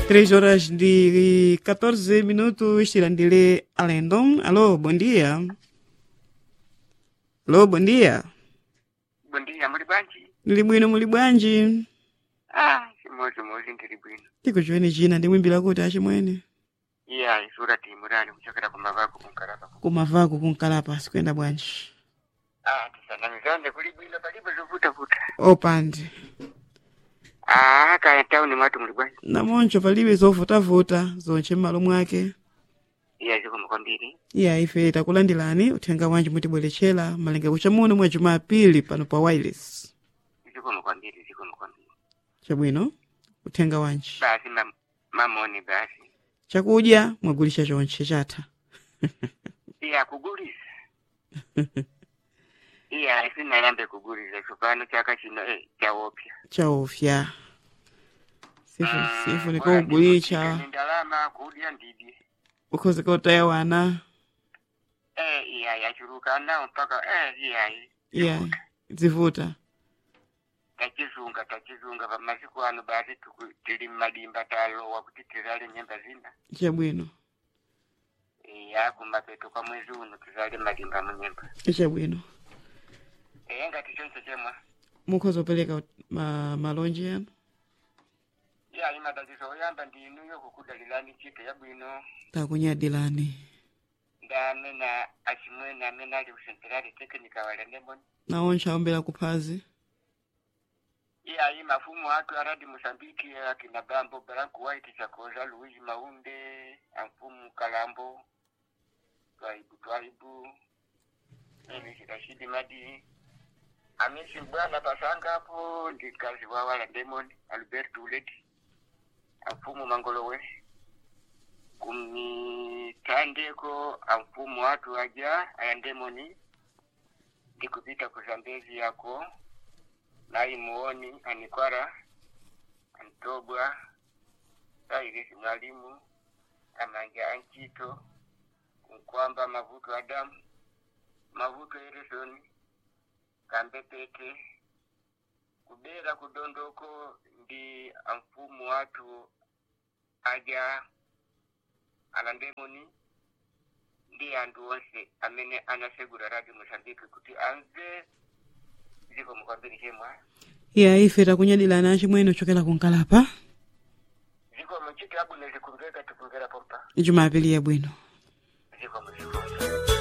Três horas de 14 minutos, Tirandile Alendon. Alô, bom dia. Alô, bom dia. Bom dia, muli bwanji? Ndili bwino muli bwanji? Ah, chimodzi-modzi ndili bwino. tikuchiweni china ndimwimbira kuti achimwene iya isura timurani kuchokera kumavako kunkalapa kumavaku kunkalapa sikuyenda bwanji ah tisanamizande kuli bwino palipo zovutavuta opandi ah kaya tauni mwatu muli bwanji namoncho palibe zovutavuta zonche m'malo mwake iya zikomo kwambiri iya ife takulandilani uthenga wanji mutibweretchera malenge kuchamuno mwa jumapili pano pa wireless zikomo kwambiri zikomo kwambiri chabwino uthenga wanji basi mam mamoni basi chakudya mwagulisha chonche chatha iya kugulisa iya sinalambe kugulisa tsopano chaka chino eh chaopya chaofya sifu Mm, sifu bora nikugulicha ndikuchike ni ndalama kudya ndidye ukhozeka utaya wana eh iya yachuluka nawo mpaka eh iya iya zivuta tachizunga tachizunga pamasiku ano basi tuku- tili mmadimba talowa kuti tizale nyemba zina chabwino iya kumapeto kwa mwezi uno tizale madimba munyemba chabwino iya ngati chonse chemwa mukhoza kupereka ma, malonji yanu iya imadaliso oyamba ndi inuyo kukudalirani chito yabwino takunyadilani ndamena achimwene amene ali kusenterali tekinika walendemoni naoncha ombera kuphazi iya iyi mafumu atu aradi mosambiki akina bambo branco white chakoza luigi maunde amfumu kalambo twaibu twaibu elisi rashidi madi amisi bwana pasanga hapo ndi kazi wa wala demon albert uledi amfumu mangolowe kumitandeko amfumu watu aja ayandemoni ndikupita kuzambezi yako nayi muoni anikwara antobwa sairisi mwalimu amanja anchito nkwamba mavuto adamu mavuto eresoni kambepete kubera kudondoko ndi amfumu watu aja alandemoni ndi anthu onse amene anasegura radio mosambiki kuti amve zikomo kwambiri chemwa iya ife takunyadilani achimwene ochokera kunkalapa zikomo chiti abwino zikumveka tikumvera pompa jumapili yabwino zikomo zikomo